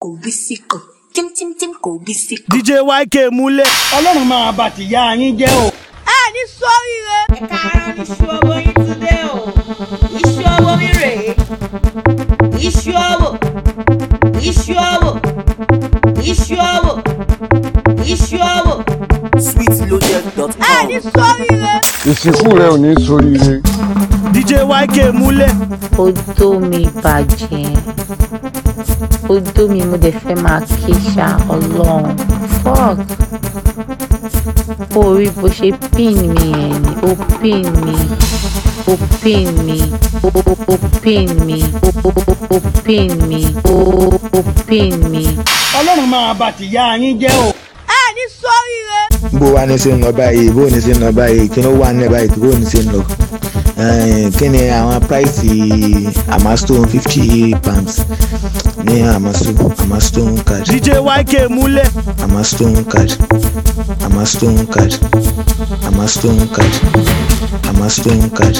고비시고 찜찜찜 고비시고 dj yk múlẹ̀. ọlọ́run máa bá ti yá yín jẹ́ o. ẹ ní sóríire. ẹ káàárọ̀ iṣu ọwọ́ yín ti dé o iṣu ọwọ́ mi rèé iṣu ọwọ́ iṣu ọwọ́ iṣu ọwọ́ iṣu ọwọ́ ẹ ní sweetloaded.com. sóríire. ìsìnkú rẹ ò ní soríire. dj yk múlẹ̀. odó mi bàjẹ́ odó mi mo dẹ̀ fẹ́ máa ké ṣá ọlọ́run fuck orí bó ṣe pin mi ẹ̀ ni ó pin mi ó pin mi ó ó pin mi ó ó pin mi ó ó pin mi. ọlọ́run máa bá ti yá yín jẹ́ o. ẹ ní sóríire. bó wá ní sí ń lọ báyìí bó ní sí ń lọ báyìí kí ló wà ní báyìí bó ní sí ń lọ Eh, kí ni àwọn price amastone fifty pounds ní amastone amastone card dj yk múlẹ̀. amastone card amastone card amastone card amastone card.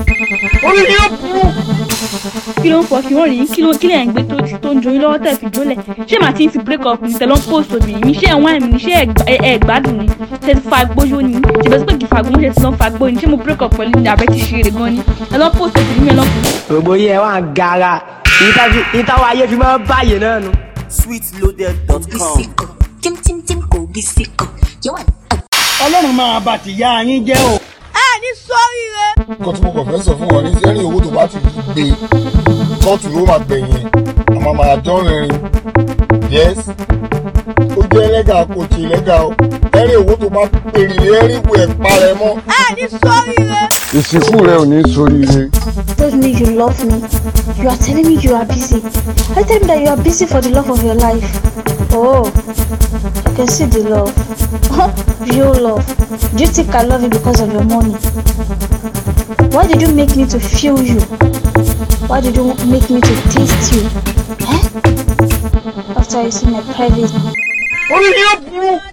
kí ló ń fọ kí wọ́n rí kí ló kí lẹ̀ ń gbé tó tó ń joyin lọ́wọ́ tẹ̀ fi jólẹ̀ ṣé màá ti ń fi break up ní tẹ̀lọ́ post obìnrin mi ṣé ẹ̀wọ̀n àmì ni ṣé ẹ̀ gbádùn ni ṣe ti fa gbóyó ni ṣèbẹ̀ sí pé kì í fa gbó ṣe ti lọ́ fa gbó ni ṣé mo break up pẹ̀lú ní abẹ́ ti ṣe eré gan ni tẹ̀lọ́ post obìnrin mi ẹ̀ lọ́ gbogbo yẹ wà ń gara ìtawọ ayé fi máa ń báyìí náà nu. sweetloaded.com. 고비시고 찜찜찜 고비시고 요한 ọlọ́run máa bá ti yá yín jẹ́ o. ẹ ní sóríire. nǹkan tí mo kàn fẹ́ sọ fún wọn ní sẹ́rìn owó tó bá ti gbé kóòtù ló máa gbẹ̀yìn ẹ̀ àmọ́ màá dán rìnrìn yes ó jẹ́ ẹlẹ́gà kò tí ẹlẹ́gà o ẹ̀rìn owó tó bá pèrè ẹ̀rìn ìwé ẹ̀ parẹ́ mọ́. ẹ ní sóríire. ìsìnkú rẹ ò ní soríire. told me you love me. You are telling me you are busy. I tell me that you are busy for the love of your life. Oh, I can see the love. Real love. Do you think I love you because of your money? Why did you make me to feel you? Why did you make me to taste you? Eh? After you see my private orí ni ó burú.